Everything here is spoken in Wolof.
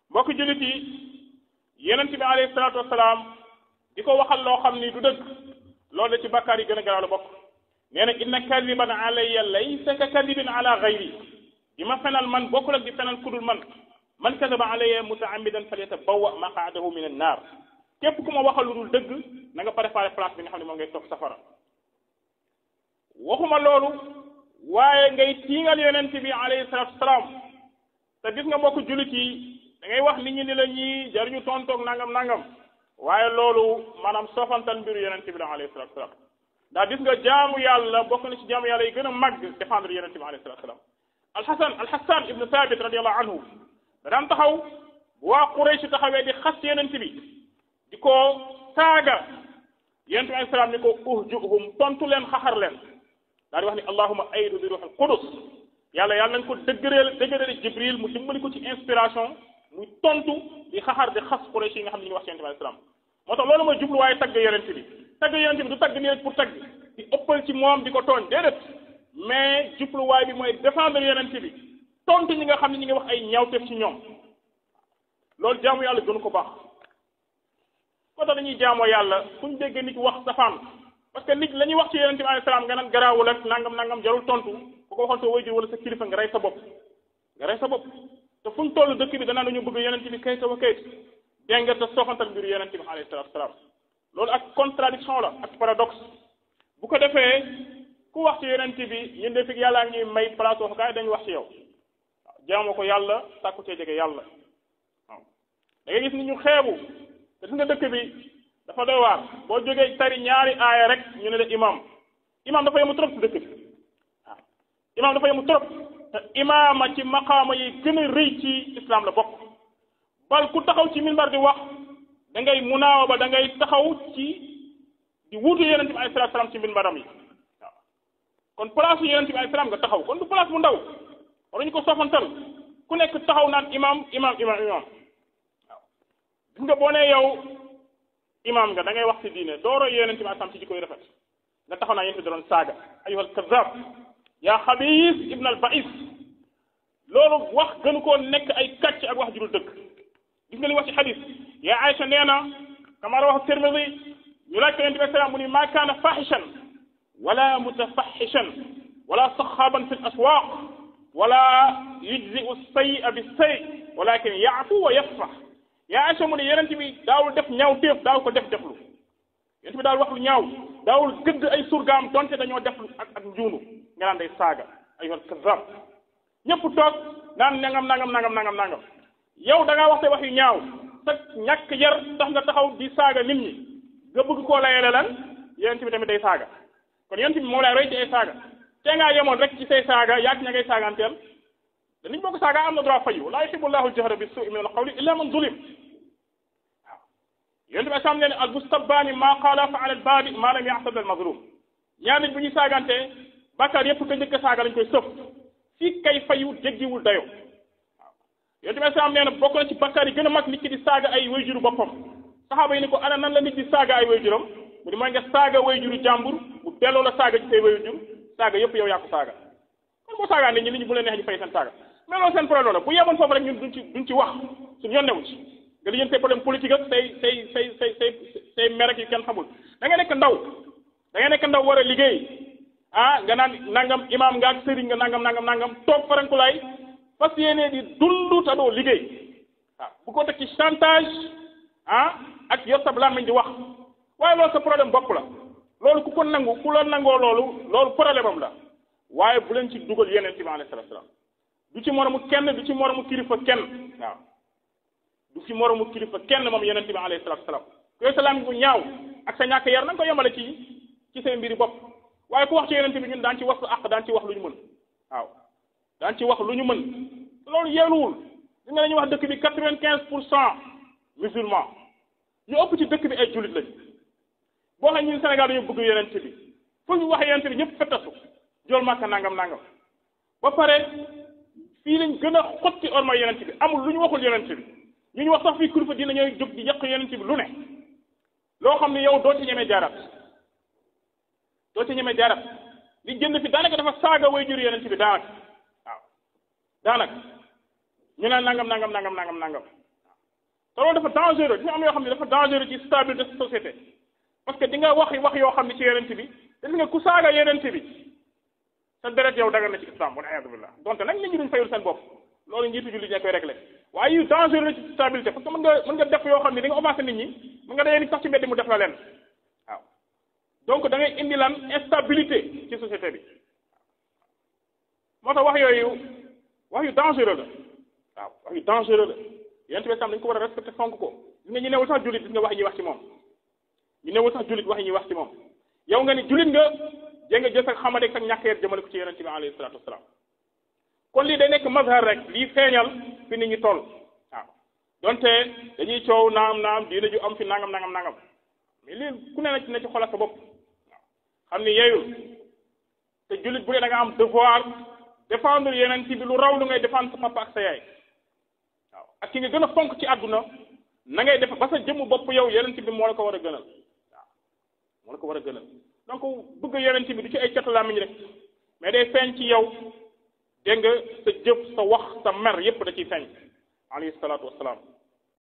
mbokk jullit yi yonent bi alayhi salaatu wasalaam di ko waxal loo xam ni du dëgg loolu la ci bakkaar yi gën a garaaw la bokk nee na inna kadiban alayya laysa ka kadibin ala gayri di ma fenal man bokkul ak di fenal kudul man man kadaba alayya mutaamidan falyatabawwa maqaadahu min annaar képp ku ma waxal lu dul dëgg na nga préparé place bi nga xam ne moom ngay toog safara waxuma loolu waaye ngay tiingal yonent bi alayhi salaatu wasalaam te gis nga mbokk jullit yi da ngay wax nit ñi ni la ñii jaruñu tontoog nangam nangam waaye loolu maanaam soofantal mbiru yonent bi la alayhi salaatu wasalaam ndax gis nga jaamu yàlla bokk na ci jaamu yàlla yi gën a màgg défendre yonent bi alayhi salaatu wasalaam alxasan alxasan ibnu thabit radiallahu anhu da daan taxaw bu waa Quraysh taxawee di xas yonent bi di ko saaga yonent bi alayhi salaam ni ko uhjuhum tontu leen xaxar leen daal di wax ni allahuma aydu bi ruuxil qudus yàlla yàlla nañ ko dëggëreel dëggëreel jibril mu dimbali ko ci inspiration muy tontu di xaxar di xas Quraysh yi nga xam ne ñu ngi wax ci yonent bi alayhi salaam moo tax loolu mooy jubluwaaye tagg yonent bi tagg yonent bi du tagg nii rek pour tagg di ëppal ci moom di ko tooñ déedéet mais jubluwaay bi mooy défendre yonent bi tontu ñi nga xam ne ñi ngi wax ay ñaawteef ci ñoom loolu jaamu yàlla gënu ko baax moo tax dañuy jaamoo yàlla fu ñu dégg nit wax safaan parce que nit la ñuy wax ci yonent bi alayhi salaam nga naan garaawul ak nangam nangam jarul tontu ku ko waxoon sa wayjur wala sa kilifa nga rey sa bopp nga rey sa bopp te fu ñu toll dëkk bi danaa dañu bëgg yonent bi kayit wa kayit dégg nga te soofantal mbiru yonent bi alayhi salaatu salaam loolu ak contradiction la ak paradoxe bu ko defee ku wax ci yonent bi ñun de fi yàllaa ngi ñuy may place waxukaay dañu wax ci yow waaw jaamoo ko yàlla sàkku cee jege yàlla waaw da ngay gis ni ñu xeebu te gis nga dëkk bi dafa doy waar boo jógee tari ñaari aaya rek ñu ne la imam imam dafa yemu trop ci dëkk bi waaw imam dafa yemu trop te imaama ci maqaama yi gën a rëy ci islam la bokk bal ku taxaw ci minbar di wax da ngay munaawa ba da ngay taxaw ci di wuutu yonent bi alayhi salaatu salaam ci minbaram yi waaw kon place yu yonent bi alayhi salaam nga taxaw kon du place bu ndaw waruñu ko sofantal ku nekk taxaw naan imam imam imam imam waaw gis nga boo nee yow imam nga da ngay wax ci diine dooro yonent bi alayhi salaam ci jikko yu rafet nga taxaw naa yonent bi da doon saaga ayyuhal kazzab yaa xabiis ibn al ba'is loolu wax gënu koo nekk ay kàcc ak wax ju dul dëgg gis nga li wax ci xadis yaa Aïcha nee na kama rawahu Tirmidi ñu laaj ko yonent bi salaam mu ni maa kaana fahishan wala mutafahishan wala saxaaban fi l aswaq wala yujziu say'a bi say walakin yaafu wa yasfax yaa Aïcha mu ne yonent bi daawul def ñaaw téef daaw ko def deflu yonent bi daawul wax lu ñaaw daawul gëdd ay surgaam donte dañoo def ak ak njuunu nga naan day saaga ayyuhal kazzab ñëpp toog naan nangam nangam nangam nangam nangam yow da ngaa wax te wax yu ñaaw sa ñàkk yar tax nga taxaw di saaga nit ñi nga bëgg koo layele lan yonent bi tamit day saaga kon yonent bi moom lay roy ci ay saaga te ngaa yemoon rek ci say saaga yaag ña ngay saaganteel danañ bokk saaga am na droit fayu laa yuhibbu llahu al-jahra bi suu'i min al-qawli illa man zulim waaw yonent bi asam ne ne al mustabbaani maa qaala fa ala al baadi maa lam yaxsab al mazlum ñaar nit bu ñuy saagantee bàkkaar yépp ka njëkk a saaga lañ koy sëf fii kay fayu jéggiwul dayo yonent bi salaam nee na bokk na ci bakkaar yi gën a mag nit ki di saaga ay wayjuru boppam saxaaba yi ni ko ana nan la nit di saaga ay wayjuram mu ni mooy nga saaga wayjuru jàmbur mu delloo la saaga ci say wayjur saaga yëpp yow yaa ko saaga kon boo saagaa nit ñi nit ñi bu leen neex ñu fay seen saaga mais loolu seen problème la bu yemoon foofu rek ñun duñ ci duñ ci wax suñu yoon newu ci nga lijjeen say problème politique ak say say say say say say mer ak yu kenn xamul da nga nekk ndaw da nga nekk ndaw war a liggéey ah nga naan nangam imaam nga ak sëriñ nga nangam nangam nangam toog farankulaay fas yéene di dund te doo liggéey waaw bu ko teg ci chantage ah ak yor sab làmmiñ di wax waaye loolu sa problème bopp la loolu ku ko nangu ku la nangoo loolu loolu problème am la waaye bu leen ci dugal yeneen ci bi alayhi salaatu salaam du ci moromu kenn du ci moromu kilifa kenn waaw du ci moromu kilifa kenn moom yeneen bi alayhi salaatu salaam yooyu sa làmmiñ bu ñaaw ak sa ñàkk yar na nga ko yemale ci ci say mbiri bopp waaye ku wax ci yeneen bi ñun daan ci wax sa àq daan ci wax lu ñu mën waaw daan ci wax lu ñu mën loolu yeeluwul li nga dañuy wax dëkk bi quatre vingt quinze pour cent musulman ñu ëpp ci dëkk bi ay jullit lañ boo xam ñun Sénégal dañu bëgg yeneen bi fu ñu wax yeneen bi ñëpp fettasu jool màkka nangam nangam ba pare fii lañ gën a xotti orma yeneen bi amul lu ñu waxul yeneen bi ñu ñu wax sax fii kilifa dina ñooy jóg di yàq yeneen bi lu ne loo xam ne yow doo ci ñemee jaarat doo ci ñemee jaarat li jënd fi daanaka dafa saaga way jur yeneen bi daanaka waaw daanaka ñu naan nangam nangam nangam nangam nangam te loolu dafa dangereux dina am yoo xam ne dafa dangereux ci stabilité de société parce que di nga wax wax yoo xam ne ci yenent bi te nga ku saaga yenent bi sa deret yow dagal na ci islam wala iyadu billah donte nag nit ñi duñ fayul seen bopp loolu njiitu jullit ñee koy réglé waaye yu dangereux ci stabilité parce que mën nga mën nga def yoo xam ne di nga offensé nit ñi mën nga dayee nit sax ci mbedd mu def la leen waaw donc da ngay indi lan instabilité ci société bi moo tax wax yooyu wax yu dangereux la waaw wax yu dangereux la yonent bi sam dañ ko war a respecté fonk ko gis nga ñu newul sax jullit gis nga wax yi ñuy wax ci moom ñu newul sax jullit wax yi ñuy wax ci moom yow nga ni jullit nga jé nga jël sa xamadeeg sa ñàkk yar jëmale ko ci yonent bi alayhi salatu wasalaam kon lii day nekk mazhar rek lii feeñal fi nit ñi toll waaw donte dañuy coow naam naam diina ju am fi nangam nangam nangam mais lii ku ne na ci na ci xoolal sa bopp waaw xam ni yeeyul te jullit bu dee da nga am devoir défendre yeneen ci bi lu raw lu ngay défendre sa papa ak sa yaay waaw ak ki nga gën a fonk ci àdduna na ngay def ba sa jëmm bopp yow yeneen ci bi moo la ko war a gënal waaw moo la ko war a gënal donc bëgg yeneen ci bi du ci ay catu làmmiñ rek mais day feeñ ci yow dégg nga sa jëf sa wax sa mer yépp da ciy feeñ alayhi salaatu wasalaam